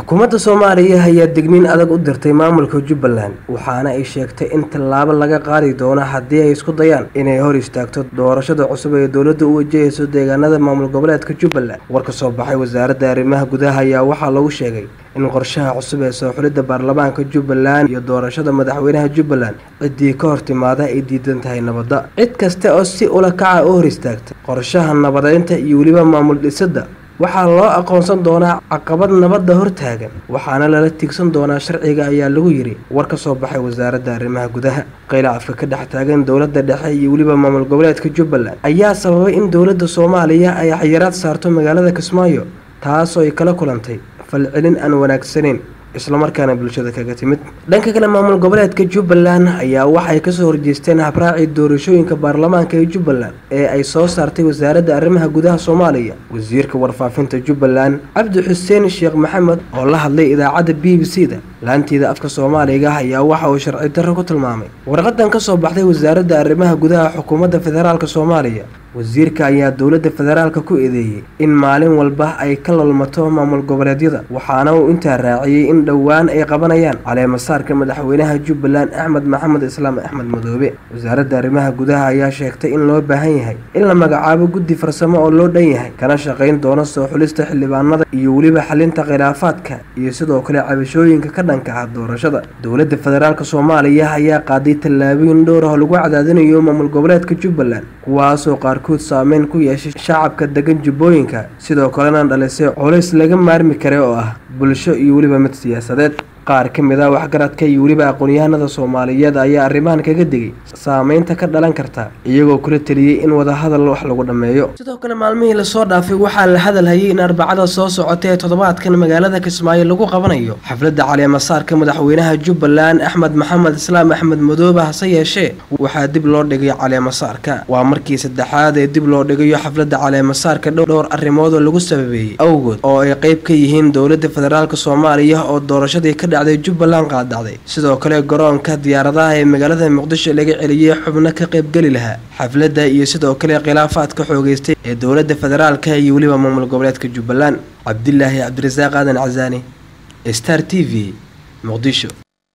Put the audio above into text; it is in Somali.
xukuumadda soomaaliya ayaa digniin adag u dirtay maamulka jubbaland waxaana ay sheegtay in tallaabo laga qaadi doono haddii ay isku dayaan inay hor istaagto doorashada cusub ee dowladda u wajahayso deegaanada maamul goboleedka jubbaland war ka soo baxay wasaaradda arrimaha gudaha ayaa waxaa lagu sheegay in qorshaha cusub ee soo xulidda baarlamaanka jubbaland iyo doorashada madaxweynaha jubbaland ciddii ka hor timaada ay diidan tahay nabadda cid kasta oo si ula kaca u hor istaagta qorshaha nabadeynta iyo weliba maamul dhisidda waxaa loo aqoonsan doonaa caqabad nabadda hortaagan waxaana lala tiigsan doonaa sharciga ayaa lagu yidhi war ka soo baxay wasaaradda arrimaha gudaha khilaafka ka dhex taagan dowladda dhexe iyo weliba maamul goboleedka jubbaland ayaa sababay in dowladda soomaaliya ay xayiraad saarto magaalada kismaayo taasoo ay kala kulantay falcelin aan wanaagsaneyn islamarkaana bulshada kaga timid dhanka kale maamul goboleedka jubbaland ayaa waxay kasoo horjeesteen habraacii doorashooyinka baarlamaanka ee jubbaland ee ay soo saartay wasaaradda arrimaha gudaha soomaaliya wasiirka warfaafinta jubbaland cabdi xuseen sheekh maxamed oo la hadlay idaacadda b b c da laantiida afka soomaaliga ayaa waxa uu sharci darro ku tilmaamay warqadan ka soo baxday wasaaradda arrimaha gudaha xukuumadda federaalk soomaaliya wasiirka ayaa dowladda federaalka ku eedeeyey in maalin walba ay ka lolmato maamul goboleedyada waxaana uu intaa raaciyey in dhowaan ay qabanayaan caleemasaarka madaxweynaha jubbaland axmed maxamed islaam axmed madoobe wasaaradda arrimaha gudaha ayaa sheegtay in loo baahan yahay in la magacaabo guddi farsamo oo loo dhan yahay kana shaqayn doono soo xulista xildhibaanada iyo weliba xalinta khilaafaadka iyo sidoo kale cabashooyinka ka dhanka ah doorashada dowladda federaalk soomaaliya ayaa qaaday tallaabooyin dhowr ah lagu cadaadinayo maamul goboleedka jubbaland kuwaasoo qaarkood saameyn ku yeeshay shacabka degan jubbooyinka sidoo kalena dhalisay culays laga maarmi kara oo ah bulsho iyo weliba mid siyaasadeed qaar ka mid ah waxgaradka iyo weliba aqoon-yahanada soomaaliyeed ayaa arrimahan kaga digay saameynta ka dhalan karta iyagoo kula teliyey in wadahadal wax lagu dhammeeyo sidoo kale maalmihii lasoo dhaafay waxaa la hadalhayay in arbacada soo socota ee toddobaadkan magaalada kismaayo lagu qabanayo xafladda caleemasaarka madaxweynaha jubbaland axmed maxamed islaam axmed madoobe hase yeeshee waxaa dib loo dhigay caleemasaarka waa markii saddexaad ee dib loo dhigayo xafladda caleemasaarka dhowr arrimood oo lagu sababeeyey awgood oo ay qeyb ka yihiin dowladda federaalk soomaaliya oo doorashadii ka dhacday jubbaland qaadacday sidoo kale garoonka diyaaradaha ee magaalada muqdisho laga celiyey xubno ka qaybgeli lahaa xafladda iyo sidoo kale khilaafaadka xoogeystay ee dowladda federaalka iyo weliba maamul goboleedka jubbaland cabdilaahi cabdirasaaq aadan casaani star t v muqdisho